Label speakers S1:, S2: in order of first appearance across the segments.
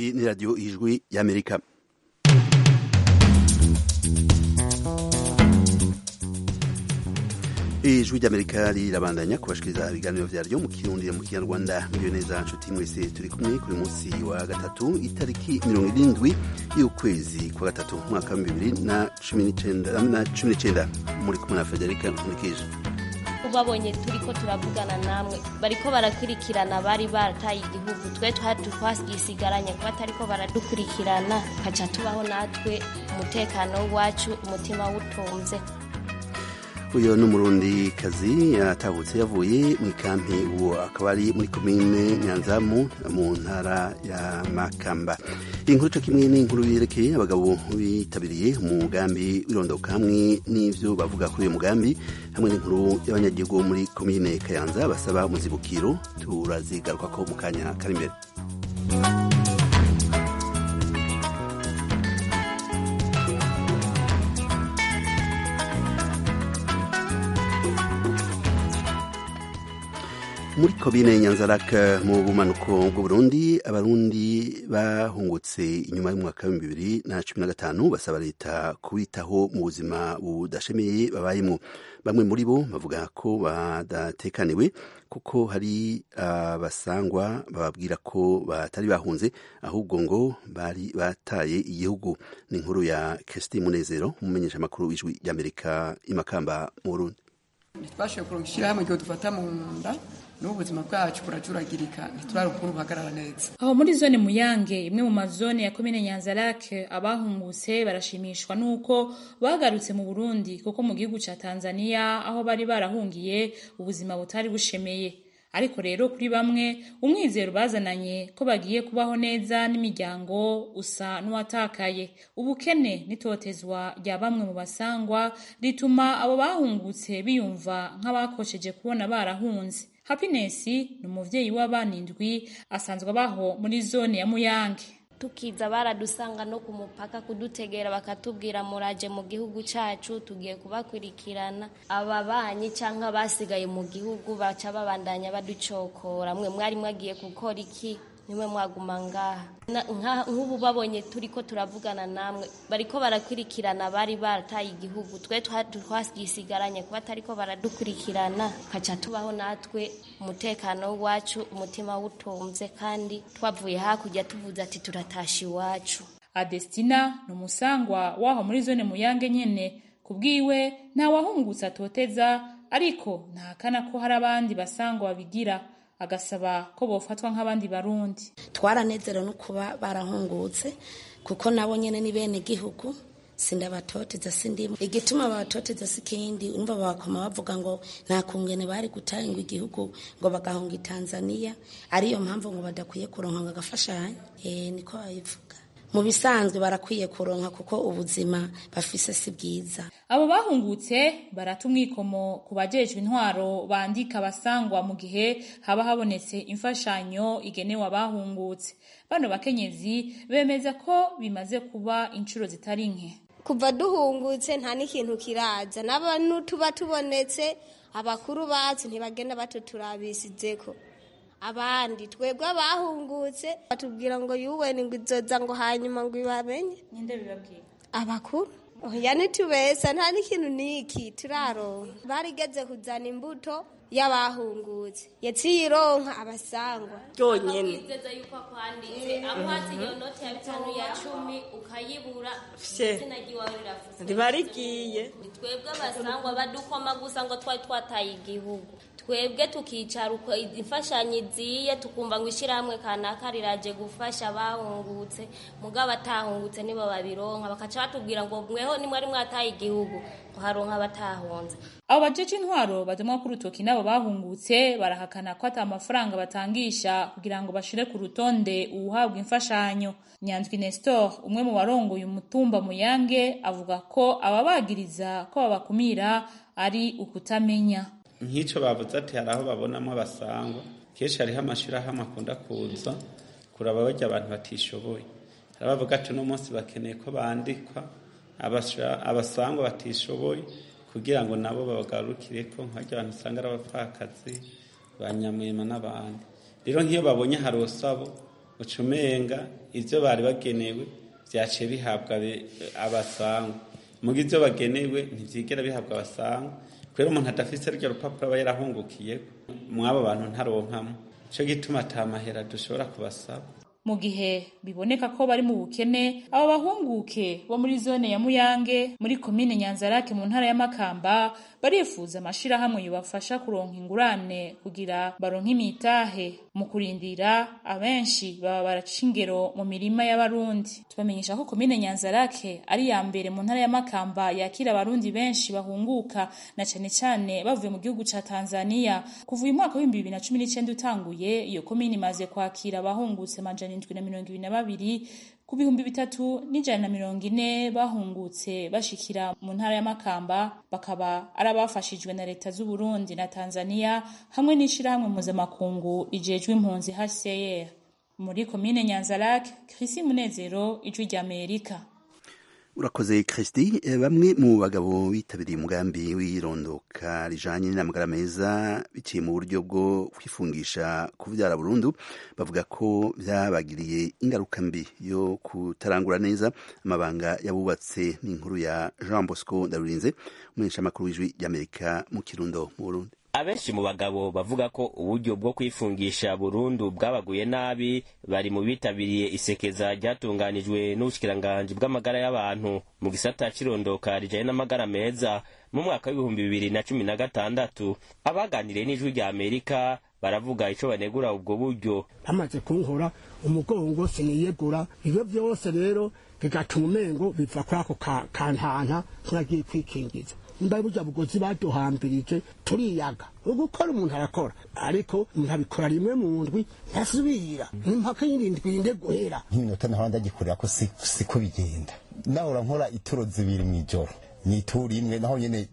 S1: iyi ni radiyo ijwi y'amerika ijwi ry'amerika rirabandanya kubashikiriza ibiganiro vyaryo mu kirundi mu kinyarwanda muriyo neza nshuti mwese turi kumwe kuri munsi wa gatatu itariki mirongo irindwi y'ukwezi kwa gatatu umwaka wa bibiri na cumi n'icenda muri kumwe na federika nkurikije
S2: babonye turi ko turavugana namwe bariko barakurikirana bari barataye igihugu twe twasigaranye kuba atariko baradukurikirana kaca tubaho natwe umutekano wacu umutima wutunze
S1: uyu ni umurundi kazi yatahutse yavuye mu ikampi uwo akaba ari muri komine nyanzamu mu ntara ya makamba inkuru co kimwe n'inkuru yerekeye abagabo bitabiriye umugambi w'irondoka hamwe n'ivyo bavuga kuri uyu mugambi hamwe n'inkuru y'abanyagihugu muri komine kayanza basaba muzibukiro turazigarukako mu kanya kari imbere muri komine nyanzaraka mu bumanuko bw'uburundi abarundi bahungutse inyuma y'umwaka w'ibihumbi bibiri na cumi na gatanu basaba leta kubitaho mu buzima budashemeye babayemo bamwe muri bo bavuga ko badatekaniwe kuko hari abasangwa uh, bababwira ko batari bahunze ahubwo ngo bari bataye igihugu ni inkuru ya Kirsty Munezero umumenyesha makuru w'ijwi ry'Amerika imakamba mu Burundi
S3: ntitwashoboye kuronka ishyirahamwe igihe dufata mu nda n'ubu ubuzima bwacu buracuragirika ntiturare ukuntu buhagarara neza
S4: aho muri zone muyange imwe mu mazone ya komine nyanzarake abahungutse barashimishwa n'uko bagarutse mu burundi kuko mu gihugu ca tanzania aho bari barahungiye ubuzima butari bushemeye ariko rero kuri bamwe umwizero bazananye ko bagiye kubaho neza n'imiryango usa n'uwatakaye ubukene n'itotezwa rya bamwe mu basangwa rituma abo bahungutse biyumva nk'abakosheje kubona barahunze Happiness ni umuvyeyi w'abana indwi asanzwe abaho muri zone ya Muyange
S2: tukiza baradusanga no ku mupaka kudutegera bakatubwira muraje mu gihugu cacu tugiye kubakurikirana ababanyi canke basigaye mu gihugu baca babandanya baducokora mwe mwari mwagiye gukora iki nimwe mwaguma ngaha nk'ubu babonye turi ko turavugana namwe bariko barakurikirana bari barataye igihugu twe twasigaranye kuba atariko baradukurikirana kaca tubaho natwe umutekano wacu umutima wutunze kandi twavuye hakurya tuvuze ati turatasha iwacu
S4: adestina ni umusangwa waho muri zone muyange nyene kubwiwe nta wahungutse atoteza ariko ntahakana ko hari abandi basangwa babigira agasaba ko bofatwa nk'abandi barundi
S5: twaranezerewe no kuba barahungutse kuko nabo nyene ni bene gihugu sindabatoteza sindimo igituma babatoteza si kindi urumva bakoma bavuga ngo nta kungene bari gutanga igihugu ngo bagahunga Tanzania ariyo mpamvu ngo badakwiye kuronka ngo agafashanya eh niko babivuga mu bisanzwe barakwiye kuronka kuko ubuzima bafise si bwiza
S4: abo bahungutse barata umwikomo ku bajejwe intwaro bandika abasangwa mu gihe haba habonetse imfashanyo igenewe abahungutse bano bakenyezi bemeza ko bimaze kuba inshuro zitari nke
S6: kuva duhungutse nta n'ikintu kiraza n'abantu tuba tubonetse abakuru bacu ntibagenda batuturabisizeko abandi twebwe abahungutse batubwira ngo yuwe ni ngo izoza ngo hanyuma ngo ibamenye
S4: ninde bibabwira
S6: abakuru oya ntitubesa nta n'ikintu niki turaronka barigeze kuzana imbuto y'abahungutse yaciye ironka abasangwa
S2: byonyene bizeza yuko akwanditse amuhatse iyo noti ya bitanu ya cumi ukayibura izina ryiwawe rirafuze
S7: riba rigiye
S2: twebwe abasangwa badukoma gusa ngo twari twataye igihugu twebwe tukicara uko imfashanyo iziye tukumva ngo ishyirahamwe kanaka riraje gufasha abahungutse mugabo abatahungutse nibo babironka bakaca batubwira ngo mweho nimwari mwataye igihugu ngo haronka abatahunze
S4: abo bajeje intwaro badumwa ku rutoki nabo bahungutse barahakana ko ata amafaranga batangisha kugira ngo bashire ku rutonde uwuhabwa imfashanyo nyanzwi nestor umwe mu barongoye umutumba muyange avuga ko ababagiriza ko babakumira ari ukutamenya
S8: nk'icyo bavuze ati hari aho babonamo abasangwa kenshi hariho amashyirahamwe akunda kuza kuraba bajya abantu batishoboye hari abavuga ati uno munsi bakeneye ko bandikwa abasangwa batishoboye kugira ngo nabo babagarukire ko nk'abajya abantu usanga ari abapfakazi ba nyamwema n'abandi rero nk'iyo babonye hari usabo ucumenga ivyo bari bagenewe vyaciye bihabwa abasangwa muga ivyo bagenewe ntivyigera bihabwa abasangwa kubera umuntu adafise rya rupapuro aba yarahungukiye mw'abo bantu ntaronkamo ico gituma ata mahera dushobora kubasaba
S4: mu gihe biboneka ko bari mu bukene abo bahunguke bo muri zone ya Muyange muri komine Nyanzarake mu ntara ya Makamba barifuza amashirahamwe yobafasha kuronka ingurane kugira baronke imitahe mu kurindira abenshi baba baraca ingero mu mirima y'abarundi tubamenyesha ko komine Nyanzarake ari ya mbere mu ntara ya Makamba yakira abarundi benshi bahunguka na cane cane bavuye mu gihugu ca Tanzania kuva uyu mwaka w'ibihumbi bibiri na cumi n'icenda utanguye iyo komine imaze kwakira abahungutse majana indwi na mirongo ibiri na babiri ku bihumbi bitatu n'ijana na mirongo ine bahungutse bashikira mu ntara ya Makamba bakaba ari abafashijwe na leta z'u Burundi na Tanzania hamwe n'ishirahamwe mpuzamakungu rijejwe impunzi HCR muri komine Nyanzarake Chrissy Munezero ijwi rya Amerika
S1: urakoze Christy bamwe mu bagabo bitabiriye umugambi w'irondoka rijanye n'amagara meza biciye mu buryo bwo kwifungisha kuvyara burundu bavuga ko vyabagiriye ingaruka mbi yo kutarangura neza amabanga yabubatse n'inkuru ya Jean Bosco Ndarurinze umumenyeshamakuru w'ijwi ry'Amerika mu Kirundo mu Burundi
S7: abenshi mu bagabo bavuga ko uburyo bwo kwifungisha burundu bwabaguye nabi bari mu bitabiriye isekeza ryatunganijwe n'ubushikiranganji bw'amagara y'abantu mu gisata c'irondoka rijanye n'amagara meza mu mwaka w'ibihumbi bibiri na cumi na gatandatu abaganiriye n'ijwi rya amerika baravuga ico banegura ubwo buryo
S9: bamaze kunkora umugongo siniyegura ibyo byose rero bigatuma umengo biva kuri ako kantanta nk'agiye kwikingiza mbaye burya bugozi baduhambirije turiyaga ugukora umuntu arakora ariko umuntu abikora rimwe mu ndwi ntasubira impaka y'indi ndwi inde guhera
S10: nk'iminota naho ndagikorera ko siko bigenda nahora nkora ituro zibiri mu ijoro ni ituro imwe naho nyene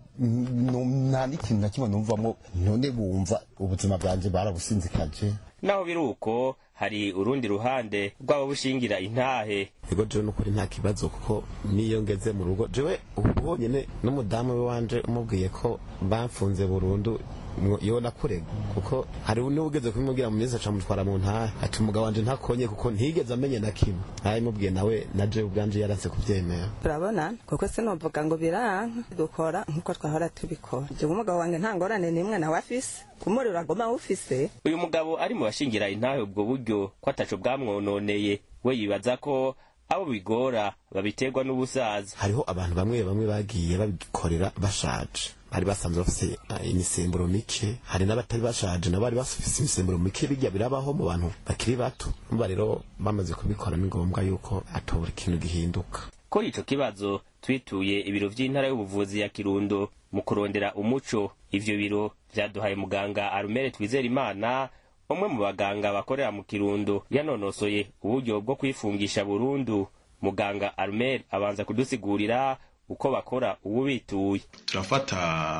S10: nta n'ikintu na kimwe numvamo none bumva ubuzima bwanje barabusinzikaje
S7: naho biri uko hari urundi ruhande rwaba bushingira intahe
S11: ego jewe nukuri nta kibazo kuko niyo ngeze mu rugo jewe ubu nyene n'umudamu we wanje umubwiye ko bamfunze burundu yo nakurega kuko hari n'ugeze kubimubwira mu minsi aca mutwara mu ntahe ati umugabo wanje ntakonye kuko ntigeze amenye na kimwe arabimubwiye nawe na jewe ubwanje yaranse kuvyemera
S12: turabona kuko sinovuga ngo biranka dukora nkuko twahora tubikora jewe umugabo wanjye nta ngorane n'imwe nawe afise kumuriro agoma awufise
S7: uyu mugabo ari mu bashingira intahe ubwo buryo ko ataco bwamwononeye we yibaza ko abo bigora babiterwa n'ubusaza
S11: hariho abantu bamwe bamwe bagiye babikorera bashaje bari basanzwe bafise imisemburo mike hari n'abatari bashaje nabo bari bafise imisemburo mike bijya birabaho mu bantu bakiri bato umva rero bamaze kubikora ni ngombwa yuko atobura ikintu gihinduka
S7: kuri ico kibazo twituye ibiro vy'intara y'ubuvuzi ya kirundo mu kurondera umuco ivyo biro vyaduhaye muganga arumere twizera imana umwe mu baganga bakorera mu kirundo yanonosoye uburyo bwo kwifungisha burundu muganga arumere abanza kudusigurira uko bakora ubu bituye
S13: turafata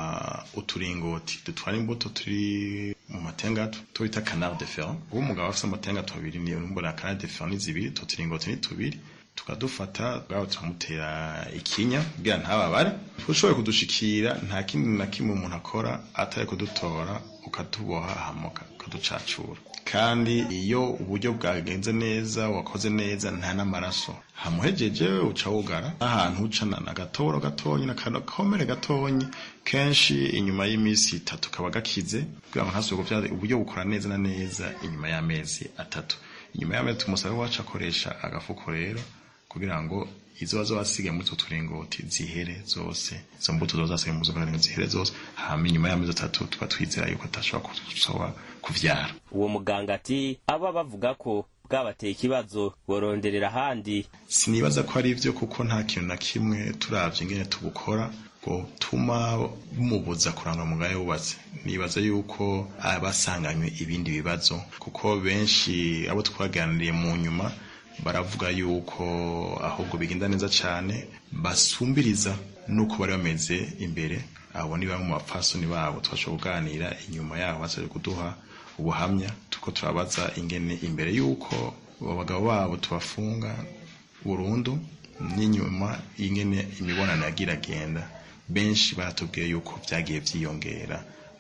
S13: uturingoti dutwara imbuto turi mu matenga tubita canal de fer uwo umugabo afise amatenga tubiri ni mbona canal de fer ni zibiri utwo turingoti ni tubiri tukadufata bwabo turamutera ikinya kugira ntababare ushoboye kudushikira nta kindi na kimwe umuntu akora atari kudutora ukatuboha hamoka ukaducacura kandi iyo uburyo bwagenze neza wakoze neza nta n'amaraso hamuhejeje uca wugara ahantu ucana agatoro gatonyi n'akakomere gatonyi kenshi inyuma y'iminsi itatu kaba gakize kugira ngo ntasubire uburyo bukora neza na neza inyuma y'amezi atatu inyuma y'amezi tumusaba wacu akoresha agafuko rero kugira ngo izo bazo basigaye muri utwo turingoti zihere zose izo mbuto zoza zasigaye muri utwo turingoti zihere zose hama inyuma y'amezi atatu tuba twizera yuko atashobora kuzoba kuvyara
S7: uwo muganga ati aba bavuga ko bwabateye ikibazo boronderera ahandi
S13: sinibaza ko ari ivyo kuko nta kintu na kimwe turavye ingene tubukora ngo tuma bumubuza kuranga mugayo wubatse nibaza yuko abasanganywe ibindi bibazo kuko benshi abo twaganiriye mu nyuma baravuga yuko ahubwo bigenda neza cyane basumbiriza nuko bari bameze imbere abo ni bamwe mu bapfasoni babo twashobora kuganira inyuma yaho basabye kuduha ubuhamya tuko turabaza ingene imbere yuko abagabo babo tubafunga burundu n'inyuma ingene imibonano yagira agenda benshi baratubwiye yuko byagiye byiyongera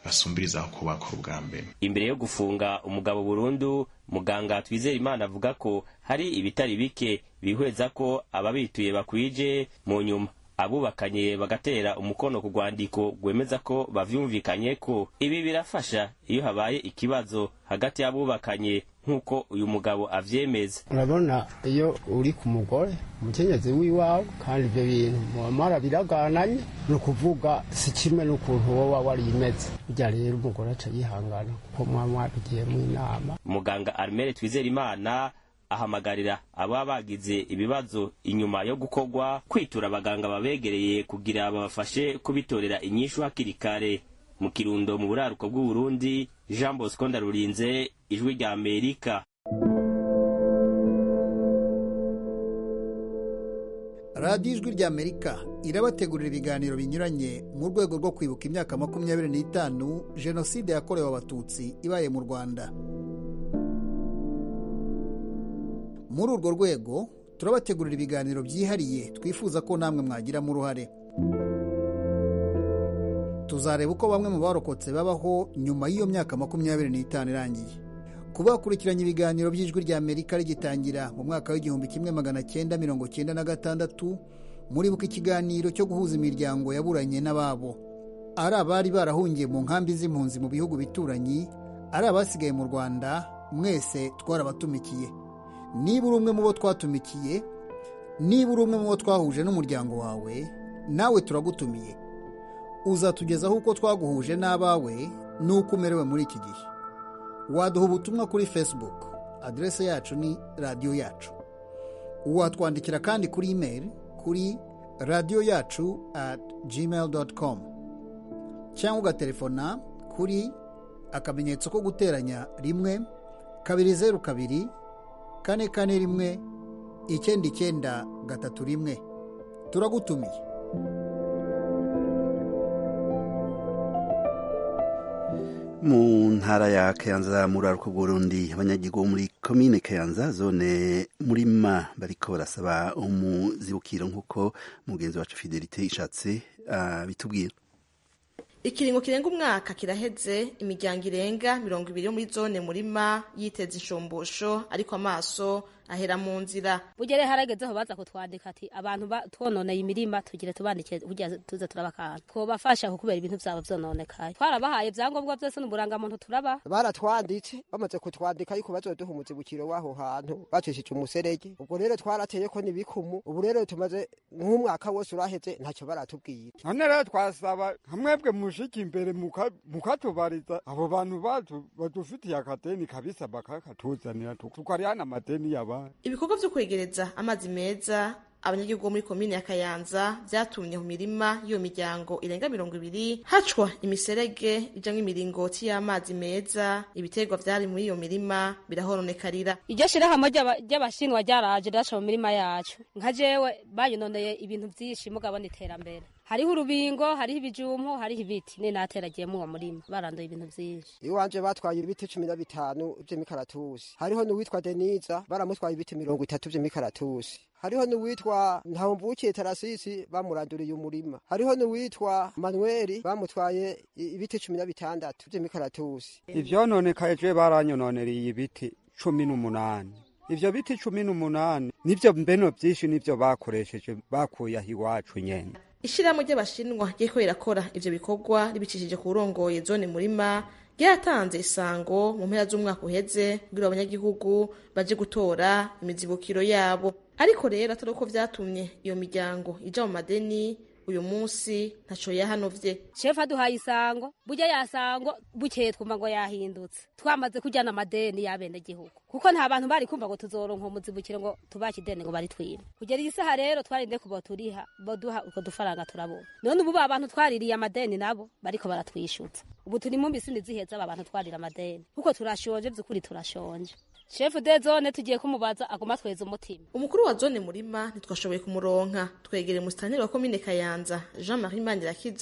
S13: basumbirizaho ko bakora ubwa mbere
S7: imbere yo gufunga umugabo burundu muganga twizera imana avuga ko hari ibitari bike bihweza ko ababituye bakwije mu nyuma abubakanye bagatera umukono ku rwandiko rwemeza ko bavyumvikanye ko ibi birafasha iyo habaye ikibazo hagati y'abubakanye nk'uko uyu mugabo avyemeza
S14: urabona iyo uri ku mugore umukenyezi w'iwawe kandi ibyo bintu muamara biragananye ni ukuvuga si kimwe n'ukuntu wowe wari imeze burya rero umugore aca yihangana kuko muba mwabigiyemo inama
S7: muganga armere twizera imana ahamagarira ababa bagize ibibazo inyuma yo gukorwa kwitura abaganga babegereye kugira babafashe kubitorera inyishu hakiri kare mu kirundo mu buraruko bw'uburundi jean bosco ndarurinze ijwi rya amerika
S15: radiyo ijwi rya amerika irabategurira ibiganiro binyuranye mu rwego rwo kwibuka imyaka makumyabiri n'itanu jenoside yakorewe abatutsi ibaye mu rwanda muri urwo rwego turabategurira ibiganiro byihariye twifuza ko namwe mwagiramo uruhare tuzareba uko bamwe mu barokotse babaho nyuma y'iyo myaka makumyabiri n'itanu irangiye kuba bakurikiranye ibiganiro by'ijwi rya amerika rigitangira mu mwaka w'igihumbi kimwe magana cyenda mirongo cyenda na gatandatu muribuka ikiganiro cyo guhuza imiryango yaburanye n'ababo ari abari barahungiye mu nkambi z'impunzi mu bihugu bituranyi ari abasigaye mu rwanda mwese twarabatumikiye niba uri umwe mu bo twatumikiye niba uri umwe mu bo twahuje n'umuryango wawe nawe turagutumiye uzatugezaho uko twaguhuje n'abawe n'uko umerewe muri iki gihe waduha ubutumwa kuri facebook aderese yacu ni radiyo yacu watwandikira kandi kuri imeri kuri radiyo yacu at gmail com cyangwa ugatelefona kuri akamenyetso ko guteranya rimwe kabiri zeru kabiri kane kane rimwe icyenda icyenda gatatu rimwe turagutumiye
S1: mu ntara ya kayanza muri aruko burundi abanyagihugu muri komine kayanza zone murima bariko barasaba umuzibukiro nk'uko mugenzi wacu fidelite ishatse uh, bitubwira
S16: ikiringo kirenga umwaka kiraheze imiryango irenga mirongo ibiri yo muri zone murima yiteza inshombosho ariko amaso ahera mu nzira
S17: bugere haragezeho baza kutwandika ati abantu twononeye imirima tugire tubandike kugira tuze turabakana twobafasha kubera ibintu vyabo vyononekaye twarabahaye ivyangombwa vyose n'uburangamuntu turaba
S18: baratwanditse bamaze kutwandika yuko bazoduha umuzibukiro w'aho hantu bacishije umuserege ubwo rero twarateyeko n'ibikumu ubu rero tumaze nk'umwaka wose uraheze ntacyo baratubwira
S19: none rero twasaba hamwebwe mushika imbere mukatubariza abo bantu bacu badufitiye akadeni kabisa bakakatuzanira tukarihana amadeni y'abandi
S16: ibikorwa vyo kwegereza amazi meza abanyagihugu muri komine ya kayanza vyatumye mu mirima y'iyo miryango irenga mirongo ibiri hacwa imiserege ijamwo imiringoti y'amazi meza ibiterwa vyari muri iyo mirima birahoronekarira
S17: iryo shirahamwe ry'abashinwa ryaraje riraca mu mirima yacu nka jewe bayinoneye ibintu vyinshi mugabona iterambere hariho urubingo hariho ibijumpo hariho ibiti ne nateragiyemo uwo murima baranduye ibintu vyinshi
S18: iwanje batwaye ibiti cumi na bitanu vy'imikaratusi hariho n'uwitwa deniza baramutwaye ibiti mirongo itatu vy'imikaratusi hariho n'uwitwa ntawumvukiye tarasisi bamuranduriye umurima hariho n'uwitwa manueli bamutwaye ibiti cumi na bitandatu vy'imikaratusi
S19: ivyononekaye je baranyononereye ibiti cumi n'umunani ivyo biti cumi n'umunani nivyo mbeno vyinshi nivyo bakoresheje bakuye aho iwacu nyene
S16: ishirahamwe ry'abashinwa ryeko rirakora ivyo bikorwa ribicishije ku burongoye zone murima ryatanze isango mu mpera z'umwaka uheze kugira abanyagihugu baje gutora imizibukiro yabo ariko rero atari uko vyatumye iyo miryango ija mu madeni uyu munsi ntaco yahanovye
S17: shefu aduhaye isango burya yasango bukeye twumva ngo yahindutse twamaze kujyana amadeni y'abenegihugu kuko nta bantu bari kumva ngo tuzoronka umuzibukiro ngo tubake ideni ngo baritwime kugera iyi saha rero twarinde kuba turiha boduha utwo dufaranga turabona none ubu ba bantu twaririye amadeni nabo bariko baratwishyutsa ubu turi mu misindi ziheza aba bantu twarira amadeni kuko turashonje by'ukuri turashonje shefu de zone tugiye kumubaza aguma tweza umutima
S16: umukuru wa zone murima ntitwashoboye kumuronka twegereye umusitaniri wa komine kayanza jean marie mandirakiza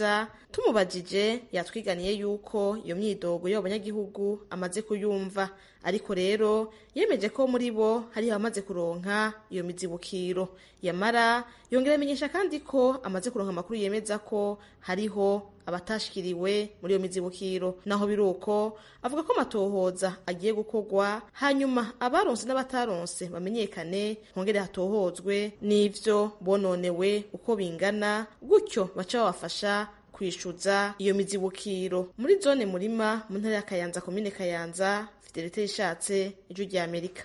S16: tumubajije yatwiganiye yuko iyo myidogo y'abanyagihugu amaze kuyumva ariko rero yemeje ko muri bo hariho abamaze kuronka iyo mizibukiro yamara yongera amenyesha kandi ko amaze kuronka amakuru yemeza ko hariho abatashikiriwe muri iyo mizibukiro naho biri uko avuga ko amatohoza agiye gukorwa hanyuma abaronse n'abataronse bamenyekane hongere hatohozwe n'ivyo bononewe uko bingana gutyo baca babafasha kwishyuza iyo mizibukiro muri zone murima mu ntara ya kayanza komine kayanza fidelite ishatse ijwi rya amerika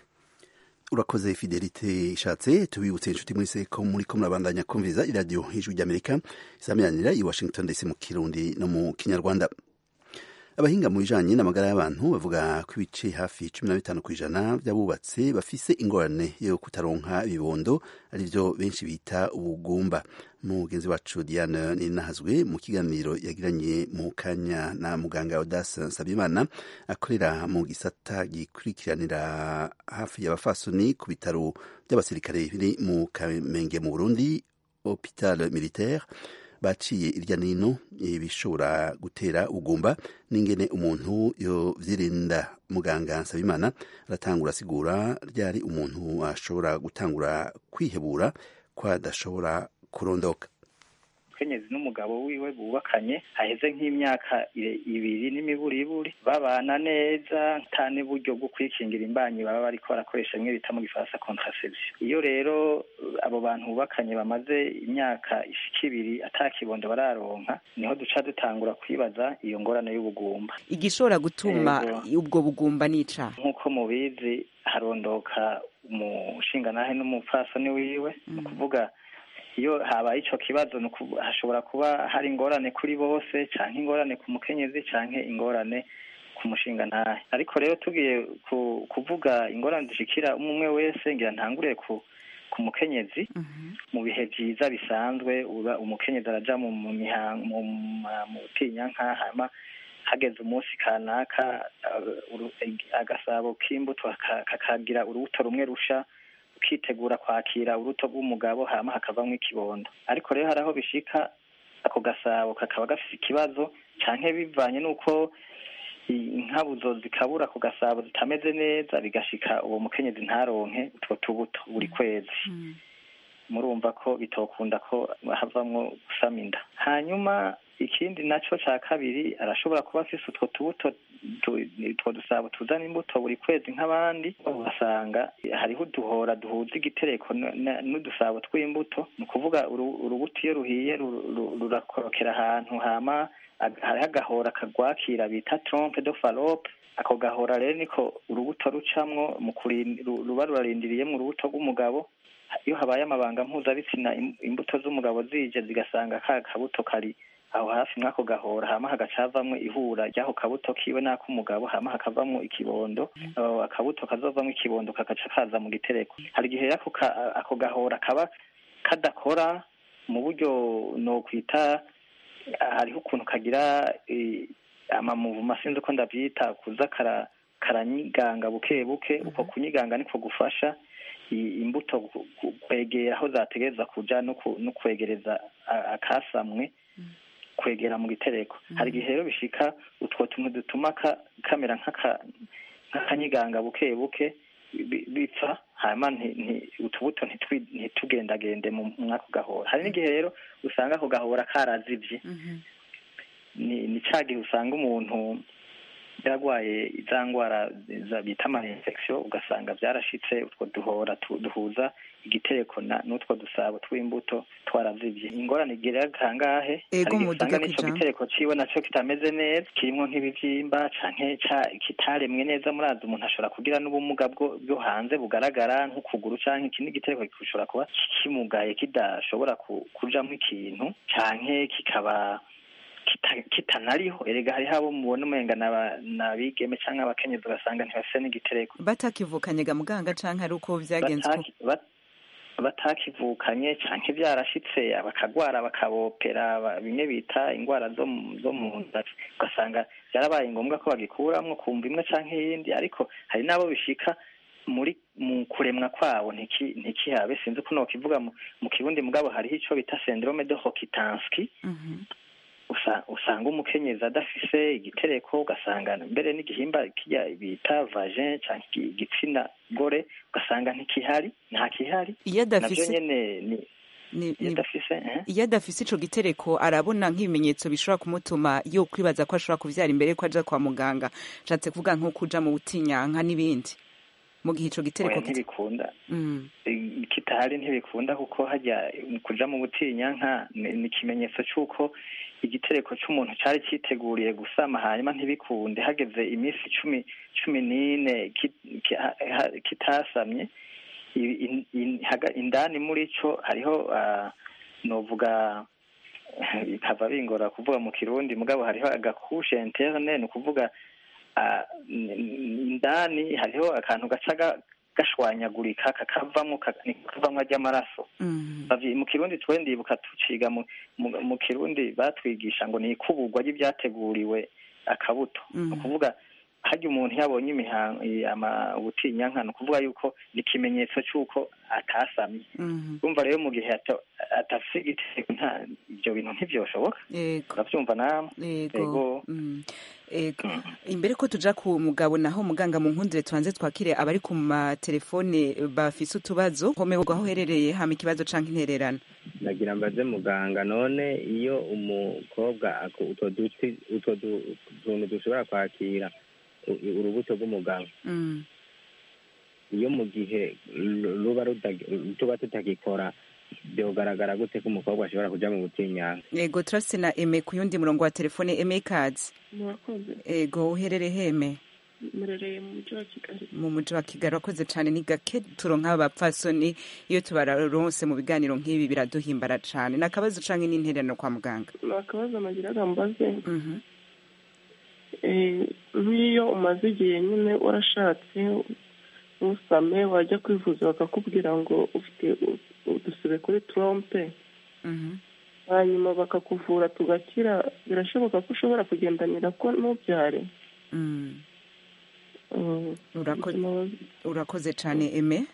S1: urakoze fidelite ishatse tubibutse inshuti mwese ko muri ko murabandanya kumviriza iradiyo y'ijwi ry'amerika izamenyanira i washington ndetse mu kirundi no mu kinyarwanda abahinga mu bijanye n'amagara y'abantu bavuga ko ibice hafi cumi na bitanu ku ijana by'abubatse bafise ingorane yo kutaronka ibibondo arivyo benshi bita ubugumba mugenzi wacu diane ninahazwe mu kiganiro yagiranye mu kanya na muganga odas nsabimana akorera mu gisata gikurikiranira hafi y'abafasoni ku bitaro by'abasirikare biri mu kamenge mu burundi hopital militaire baciye irya nino ibishobora gutera ugumba n'ingene umuntu yovyirinda muganga nsabimana aratangura asigura ryari umuntu ashobora gutangura kwihebura ko adashobora kurondoka
S20: kenyezi n'umugabo wiwe bubakanye haheze nk'imyaka ibiri n'imiburiburi babana neza nta n'uburyo bwo kwikingira imbanyi baba bariko barakoresha bimwe bita mu gifaransa contraception iyo rero abo bantu bubakanye bamaze imyaka ishika ibiri ata kibondo bararonka niho duca dutangura kwibaza iyo ngorane y'ubugumba
S21: igishobora gutuma ubwo bugumba nica
S20: nk'uko mubizi harondoka umushingantahe n'umupfasoni wiwe ni ukuvuga iyo habaye ico kibazo hashobora kuba hari ingorane kuri bose canke ingorane ku mukenyezi canke ingorane ku mushinga ntahe ariko rero tugiye kuvuga ingorane zishikira umwe wese ngira ntangure ku ku mukenyezi mu bihe vyiza bisanzwe uba umukenyezi araja mu mihango mu butinyanka hama hageze umunsi kanaka agasabo k'imbuto kakagira urubuto rumwe rusha ukitegura kwakira uruto rw'umugabo hama hakavamwo ikibondo ariko rero hari aho bishika ako gasabo kakaba gafise ikibazo canke bivanye n'uko inkabuzo zikabura ku gasabo zitameze neza bigashika uwo mukenyezi ntaronke utwo tubuto buri kwezi murumva ko bitokunda ko havamwo gusama inda hanyuma ikindi naco ca kabiri arashobora kuba afise utwo tubuto utwo dusabo tuzana imbuto buri kwezi nk'abandi ugasanga hariho uduhora duhuza igitereko n'udusabo tw'imbuto ni ukuvuga urubuto iyo ruhiye rurakorokera ahantu hama hariho agahora kagwakira bita trompe de falope ako gahora rero niko urubuto rucamwo mu ruba rurarindiriyemo urubuto rw'umugabo iyo habaye amabanga mpuzabitsina imbuto z'umugabo zije zigasanga ka kabuto kari aho hafi mwako gahora hama hagacavamwo ihura ry'ako kabuto kiwe n'ak'umugabo hama hakavamwo ikibondo akabuto kazovamwo ikibondo kagaca kaza mu gitereko hari igihe ako ako gahora kaba kadakora mu buryo nokwita hariho ukuntu kagira amamuvuma sinzi uko ndavyita kuza karanyiganga buke buke uko kunyiganga niko gufasha imbuto kwegera aho zategereza kuja no kwegereza akasamwe kwegera mu gitereko hari igihe rero bishika utwo tuntu dutuma kamera nk'akanyiganga buke buke bipfa hanyuma utubuto ntitugendagende mu mwako gahora hari n'igihe rero usanga ako gahora karazivye ni ca gihe usanga umuntu yarwaye za ndwara bita ama infection ugasanga byarashitse utwo duhora duhuza igitereko n'utwo dusabo tw'imbuto twarazivye ingorane igira kangahe hari usanga n'ico gitereko ciwe naco kitameze neza kirimwo nk'ibivyimba canke kitaremwe neza murazi umuntu ashobora kugira n'ubumuga bwo hanze bugaragara nk'ukuguru canke ikindi gitereko gishobora kuba kimugaye kidashobora kujamwo ikintu canke kikaba kitanariho erega hariho abo mubona umenga nabigeme canke abakenyezi ugasanga ntibafise n'igitereko
S21: batakivukanye ga muganga canke ari uko vyagenze
S20: batakivukanye canke vyarashitse bakagwara bakabopera bimwe bita ingwara zo mu nda ugasanga vyarabaye ngombwa ko bagikuramwo kumva imwe canke iyindi ariko hari n'abo bishika muri mu kuremwa kwabo ntikihabe sinzi ko nokivuga mu kirundi mugabo hariho ico bita syndrome de Rokitansky usa- usanga umukenyezi adafise igitereko ugasanga mbere n'igihimba kijya bita vagin cyangwa igi- igitsina gore ugasanga ntikihari nta kihari
S21: Iyo
S20: nabyo
S21: adafise-
S20: nyene ni
S21: Ni-
S20: iyo
S21: ni-
S20: adafise eh?
S21: iyo adafise ico gitereko arabona nk'ibimenyetso bishobora kumutuma yo kwibaza ko ashobora kuvyara imbere ko aja kwa muganga nshatse kuvuga nko kuja mu butinyanka n'ibindi mu gihe ico gitereko
S20: oya ntibikunda
S21: Mm.
S20: I- kitahari ntibikunda kuko hajya kuja mu butinyanka ni ni ikimenyetso c'uko igitereko c'umuntu cari citeguriye gusama hanyuma ntibikunde hageze iminsi cumi cumi n'ine ki- ki- ha- ha- kitasamye i- in- in- haga- indani muri co hariho ah, novuga bikava bingora kuvuga mu kirundi mugabo hariho agakushe interne ni ukuvuga ah, n- n- indani hariho akantu gaca ga- gashwanyagurika kakavamwo ka- niko kavamwo ry'amaraso Bavyi- mu kirundi twe ndibuka tuciga mu, mu, mu kirundi batwigisha ngo ni ikuburwa ry'ibyateguriwe akabuto ni ukuvuga harya umuntu yabonye imihango ubutinyanka ni ukuvuga yuko ni ikimenyetso c'uko atasamye urumva rero mu gihe ata- atafise igitego nta ibyo bintu ntivyoshoboka
S21: Yego.
S20: uravyumva namwe
S21: Yego. Mm. Ego. Imbere ko tuja ku mugabo naho muganga mu nkundire tubanze twakire abari ku matelefone bafise utubazo homerwa aho uherereye hama ikibazo canke intererano
S3: nagira mbaze muganga none iyo umukobwa ako- utwo duti utwo du- tuntu dushobora kwakira u- urubuto rw'umugabo
S21: Mm.
S3: iyo mu gihe ru- ruba rudag- tuba tutagikora byogaragara gute ko umukobwa ashobora kuja mu butinyanka
S21: Ego turafise na Eme ku yundi murongo wa telefone Eme Kads
S22: murakoze
S21: Ego uherereye heme
S22: murereye mu mujyi wa kigali
S21: mu muji wa Kigali wakoze cane ni gake turonka abapfasoni iyo tubaronse mu biganiro nk'ibi biraduhimbara cane nakabazo canke n'intererano kwa muganga
S22: ni akabazo nagiraga mbaze
S21: Mhm.
S22: Eh, nk'iyo umaze igihe nyine warashatse ntusame wajya kwivuza bakakubwira ngo ufite u- udusebe kuri trompe
S21: Mhm.
S22: hanyuma bakakuvura tugakira birashoboka ko ushobora kugendanira ko ntubyare
S21: Mm.
S22: Mm,
S21: Urako- urakoze cane Eme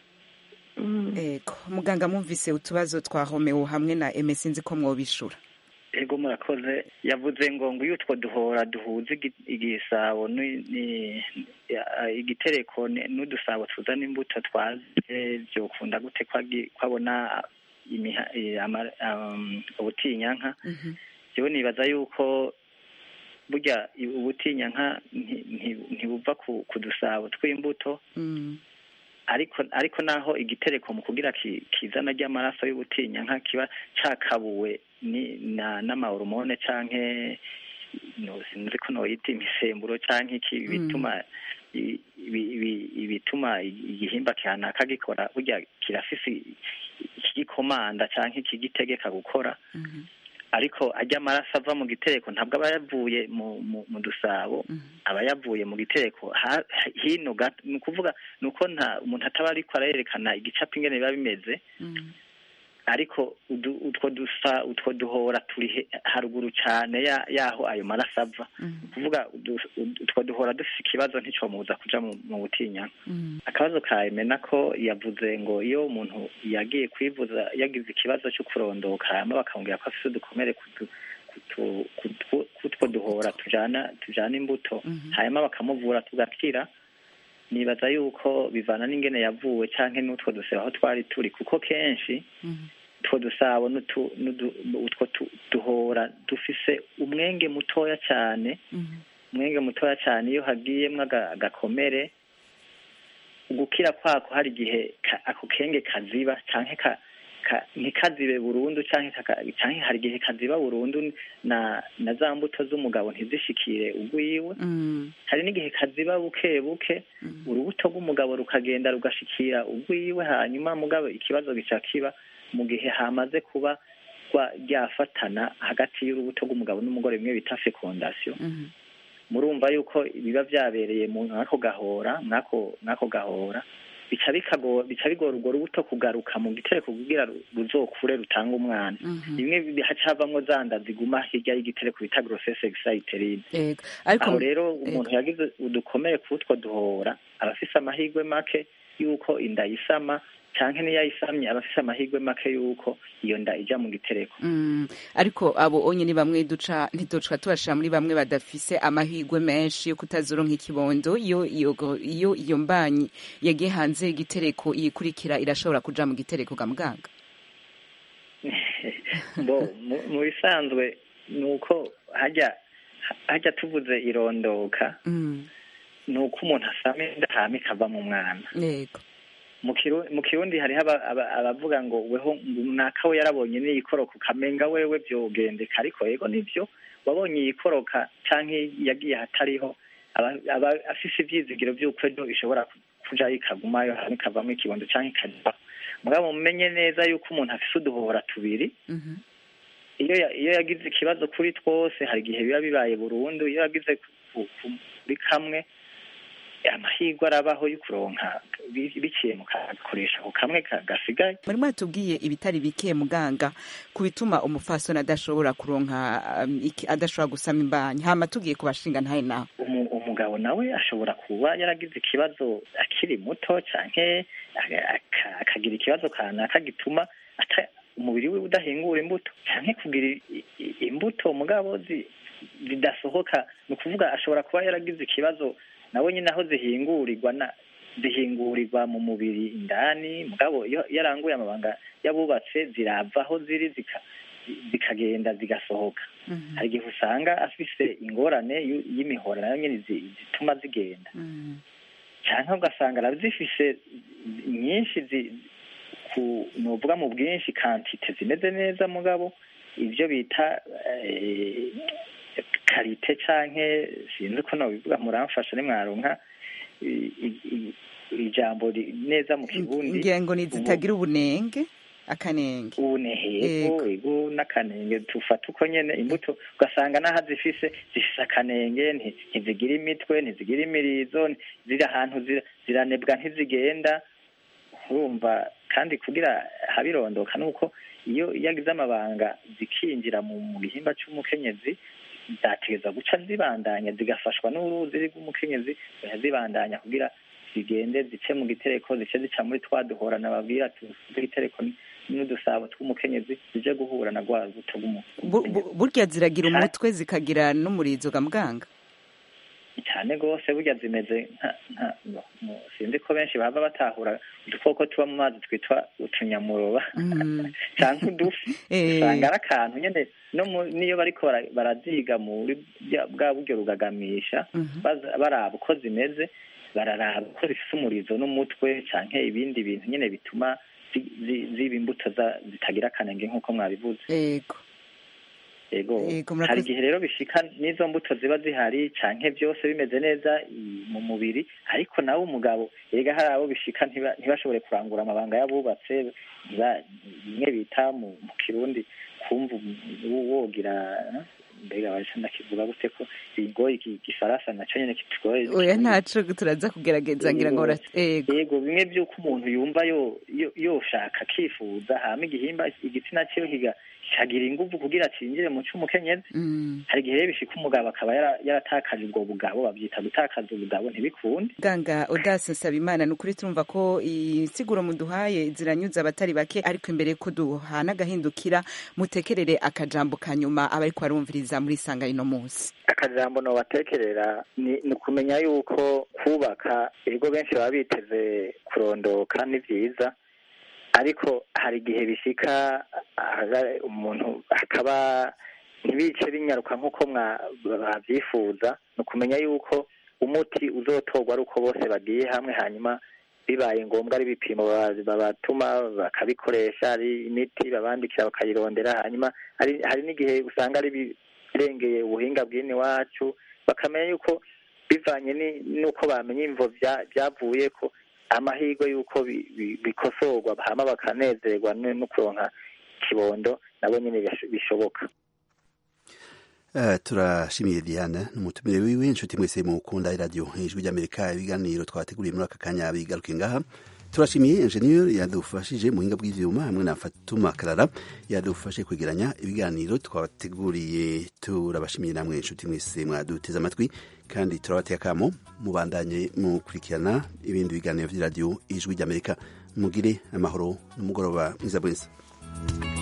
S21: Ego muganga mwumvise utubazo twa Romeo hamwe na Eme sinzi ko mwobishura
S20: ego murakoze yavuze ngo ngo iyo utwo duhora duhuza igi- igisabo ni- ni- ya- igitereko ni- n'udusabo tuzana imbuto twaze byokunda gute ko agi- ko abona imiha- eh, ama- um, ubutinyanka jewe nibaza yuko burya i- ubutinyanka nti- nti- ntibuva ku ku dusabo tw'imbuto ariko ariko naho igitereko mu kugira ki- kizana ry'amaraso y'ubutinyanka kiba cakabuwe ni na n'amahormone canke no sinzi ko noyita imisemburo canke iki bituma i- ibi- ibi- ibituma igihimba kanaka gikora burya kirafise ikigikomanda canke ikigitegeka gukora ariko ajya amaraso ava mu gitereko ntabwo aba yavuye mu mu, mu dusabo aba yavuye mu gitereko ha- hino gato ni ukuvuga ni uko nta umuntu ataba ariko arerekana igicapo ingene biba bimeze ariko udu- utwo dusa utwo duhora turi he- haruguru cyane ya- yaho ayo maraso ava ni ukuvuga udu- udu- utwo duhora dufite ikibazo nticomubuza kuja mu, mu butinyanka akabazo ka emena ko yavuze ngo iyo umuntu yagiye kwivuza yagize ikibazo cyo kurondoka hanyuma bakamubwira ko afite udukomere kutu- kutu- kutu- kutwo duhora tujana tujana imbuto hanyuma bakamuvura tugakira nibaza yuko bivana n'ingene yavuwe canke n'utwo dusebe aho twari turi kuko kenshi utwo dusabo n'utu- n'udu- utwo tu- duhora dufise umwenge mutoya cyane umwenge mutoya cyane iyo hagiyemwo aga- agakomere gukira kwako hari igihe ka- ako kenge kaziba canke ka, ka, ntikazibe burundu canke kaka- canke hari igihe kaziba burundu na na za mbuto z'umugabo ntizishikire ugwiwe hari n'igihe kaziba buke buke urubuto rw'umugabo rukagenda rugashikira ugwiwe hanyuma mugabo ikibazo gica kiba mu gihe hamaze kuba rwa- ryafatana hagati y'urubuto rw'umugabo n'umugore bimwe bita fecondation murumva yuko biba byabereye mu mwako gahora mwako mwako gahora bica bikago bica bigora urwo rubuto kugaruka mu gitereko kugira ru- ruzokure rutanga umwana bimwe bi- hacavamwo za nda ziguma hirya y'igitereko bita grossesse exuterine
S21: Ego ariko
S20: aho rero umuntu yagize udukomere kuri utwo duhora aba afise amahirwe make yuko inda yisama canke niyo ayisamye aba afise amahirwe make yuko iyo nda ija mu gitereko
S21: Mm, ariko abo onye ni bamwe duca ntiduca tubashira muri bamwe badafise amahirwe menshi yo kutazoronka ikibondo iyo iyo iyo iyo mbanyi yagiye hanze y'igitereko iyikurikira irashobora kuja mu gitereko ga muganga
S20: bo mu- mu bisanzwe ni uko hajya hajya tuvuze irondoka
S21: Mm,
S20: ni uko umuntu asama inda hama ikava mu mwana
S21: yego
S20: mu Kiru- mu kirundi hariho aba- aba- abavuga ngo weho ngo naka we yarabonye n'iyikoroka ukamenga wewe vyogendeka ariko yego nivyo wabonye iyikoroka canke yagiye ahatariho aba aba afise ivyizigiro vy'uko ejo ishobora ku- kuja ikagumayo hama ikavamwo ikibondo canke ikajya mugabo mumenye neza yuko umuntu afise uduhora tubiri
S21: mhm,
S20: iyo ya- iyo yagize ikibazo kuri twose hari igihe biba bibaye burundu iyo yagize ku- ku- ku- kuri kamwe amahirwe arabaho yo kuronka bi- biciye mu kakoresha ku kamwe ka- gasigaye
S21: muri mwatubwiye ibitari bike muganga ku bituma umufasoni adashobora kuronka um, iki- adashobora gusama imbanyi hama tugiye ku bashinga ntaye nawe
S20: Umu- umugabo nawe ashobora kuba yaragize ikibazo akiri muto canke aga- aka- akagira ikibazo kanaka gituma ata- umubiri we udahingura imbuto canke kugira i- i- imbuto mugabo zi- zidasohoka ni ukuvuga ashobora kuba yaragize ikibazo nawe nyine aho zihingurirwa na zihingurirwa mu mubiri indani mugabo iyo iyo aranguye amabanga y'abubatse zirava aho ziri zika- zikagenda zigasohoka hari igihe usanga afise ingorane y'u- y'imihora nayo nyine zi- zituma zigenda cyangwa ugasanga arazifise nyinshi zi- ku nuvuga mu bwinshi kantite zimeze neza mugabo ibyo bita eh, karite canke sinzi ko nobivuga muramfasha nimwaronka i- i- i- ijambo ri- neza mu kirundi
S21: ngira ngo nizitagira ubunenge akanenge
S20: ubunehego ego n'akanenge tufata uko nyene imbuto ugasanga n'aho zifise zifise akanenge nti- ntizigira imitwe ntizigira imirizo nti- ziri ahantu zira- ziranebwa ntizigenda urumva kandi kugira habirondoka nuko iyo iyo agize amabanga zikinjira mu mu gihimba c'umukenyezi zategeza guca zibandanya zigafashwa n'uruzi rw'umukenyezi zigaca zibandanya kugira zigende zice mu gitereko zice zica muri twa duhora nababwira tw'igitereko n'udusabo tw'umukenyezi zije guhura na rwa rubuto rw'umuntu
S21: Bu- bu- burya ziragira umutwe zikagira n'umurizo ga muganga
S20: cyane rwose burya zimeze nka nka no, no, sinzi ko benshi baba batahura udukoko tuba mu mazi twitwa utunyamuroba cyangwa udufi
S21: Eh.
S20: usanga ari akantu nyine no mu- niyo bariko bara- baraziga muri bya- bwa buryo rugagamisha baza- baraba uko zimeze bararaba uko zifise umurizo n'umutwe canke ibindi bintu nyine bituma zi- zi- ziba imbuto za- zitagira akanenge nk'uko mwabivuze
S21: yego
S20: yego
S21: Yego, murakoze.
S20: hari igihe rero bishika n'izo mbuto ziba zihari canke byose bimeze neza i- mu mubiri ariko nawe umugabo erega hari abo bishika ntiba- ntibashobore kurangura amabanga y'abubatse ntiba- bimwe bita mu mu kirundi kumva um- wogira mbega baje ndakivuga gute ko bigoye iki- igifaransa naco nyene kitugoye
S21: oya ntaco turaza kugerageza ngira ngo bara- yego
S20: yego bimwe by'uko umuntu yumva yo yo- yoshaka akifuza hama igihimba igitsina ciwe kiga kikagira inguvu kugira cinjire mu c'umukenyezi
S21: Mm.
S20: hari igihe rero bishika umugabo akaba yara- yaratakaje ubwo bugabo babyita gutakaza ubugabo ntibikunde
S21: muganga odase nsabimana ni ukuri turumva ko insiguro muduhaye ziranyuze abatari bake ariko imbere ko duhana agahindukira mutekerere akajambo ka nyuma abariko barumviriza muri sanga ino munsi
S20: akajambo nobatekerera ni ni ukumenya yuko kubaka ibigo benshi baba biteze kurondoka ni vyiza ariko hari igihe bishika haga- umuntu hakaba ntibice binyaruka nk'uko mwa- babyifuza ni ukumenya yuko umuti uzotorwa ari uko bose bagiye hamwe hanyuma bibaye ngombwa ari ibipimo ba- babatuma bakabikoresha ari imiti babandikira bakayirondera hanyuma hari hari n'igihe usanga ari ibirengeye ubuhinga bw'ino iwacu bakamenya yuko bivanye ni- n'uko bamenya imvo bya- byavuye ko amahirwe y'uko bi- bi- bikosorwa hama bakanezerwa no no kuronka kibondo nabo nyine bish- bishoboka
S1: Eh, turashimiye diana n'umutumire wiwe inshuti mwese mukunda iradiyo ijwi ry'amerika ibiganiro twateguriye muri aka kanya bigaruke ngaha turashimiye enjeniyeri yadufashije mu buhinga bw'ivyuma hamwe na fatuma karara yadufashe kwegeranya ibiganiro twabateguriye turabashimiye namwe inshuti mwese mwaduteze amatwi kandi turabateye akamo mubandanye mukurikirana ibindi biganiro vy'iradiyo ijwi ry'amerika mugire amahoro n'umugoroba mwiza bwiza